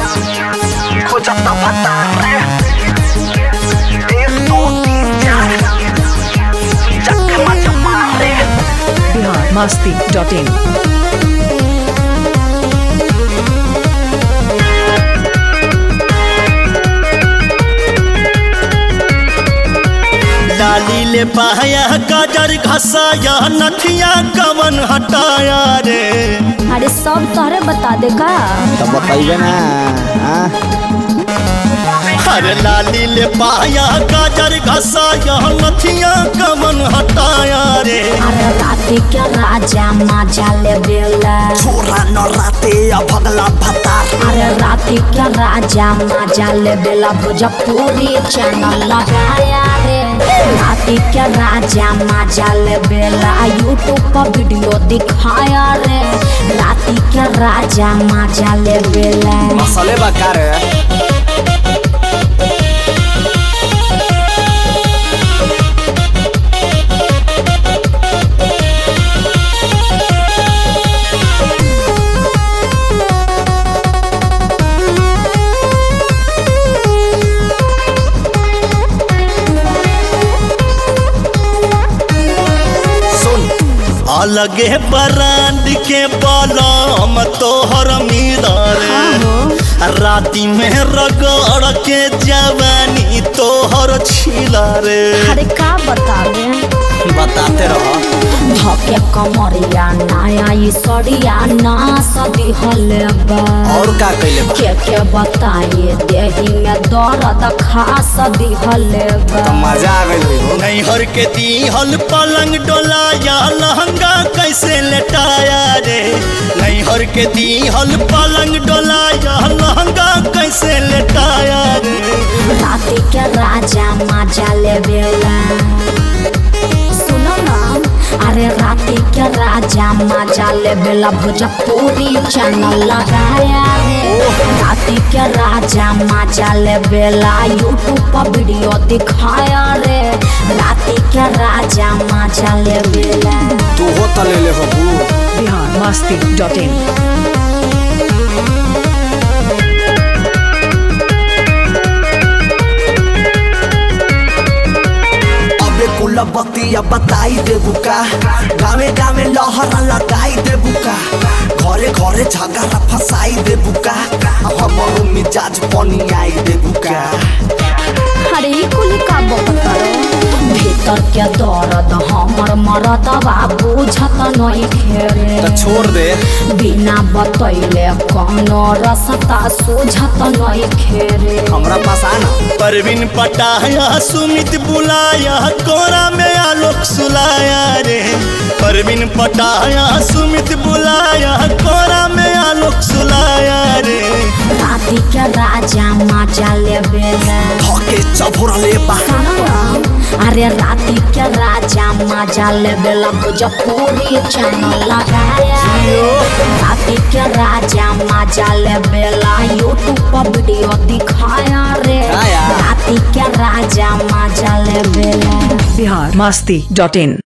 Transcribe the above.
खोजता भतारे एक दो तीन चार चक्के मत मारे बिहार मस्ती डॉट इन डाली ले पाया गाजर घसाया नथिया कवन हटाया रे अरे सब तोहरे बता दे का तब बताइए ना हाँ? अरे लाली ले पाया गाजर घसाया नथिया कवन हटाया रे अरे राती के राजा मजा ले बेला छोरा न राते भगला भतार अरे राती के राजा मजा ले बेला भोजपुरी चैनल लगाया रे राती के राजा मजा ले बेला यूट्यूब पर वीडियो दिखाया रे राती के राजा मजा ले बेला मसाले बकार है सुन अलगे ब्रांड के बलम तोहर मिला रे राती में रगड़ के जवानी तोहर छिला रे अरे का बतावे बताते रहो धके कमरिया नया ई सड़िया ना सदी हले बा और का कैले बा के के बताइए देही में दर्द खास दिहले बा मजा आ गई हो नैहर के दीहल पलंग डोलाया लहंगा कैसे लेटाया रे नैहर के दीहल पलंग डोलाया लहंगा कैसे लेटाया रे राती के राजा मजा ले बेला सुनो ना अरे राती के राजा मजा ले बेला भोजपुरी चैनल लगाया रे राती के राजा मजा ले बेला यूट्यूब पर वीडियो दिखाया रे राती के राजा मजा ले बेला तू हो तो ले ले हो बू बिहार मस्ती डॉट इन अबे कुल बतिया बताई देबू का गावे गावे लहरा लगाई देबू का घरे घरे झगड़ा फसाई देबू का हमरो मिजाज पानी आई देबू का अरे ई कुल का बकतरो भीतर के दर्द हमर मरद बाबू बुझत नहीं खेरे तो छोड़ दे बिना बतैले कौनो रसता सूझत नहीं खेरे हमरा पास आना परवीन पटाया सुमित बुलाया कोरा में आलोक सुलाया रे परवीन पटाया सुमित बुलाया कोरा में आलोक सुलाया रे राती के राजा मजा ले बेला धके चभोरले बा अरे राती के राजा मजा ले बेला भोजपुरी चैनल लगाया राती के राजा मजा ले बेला यूट्यूब पर वीडियो दिखाया रे हाँ यार। राती के राजा मजा ले बेला बिहार मस्ती डॉट इन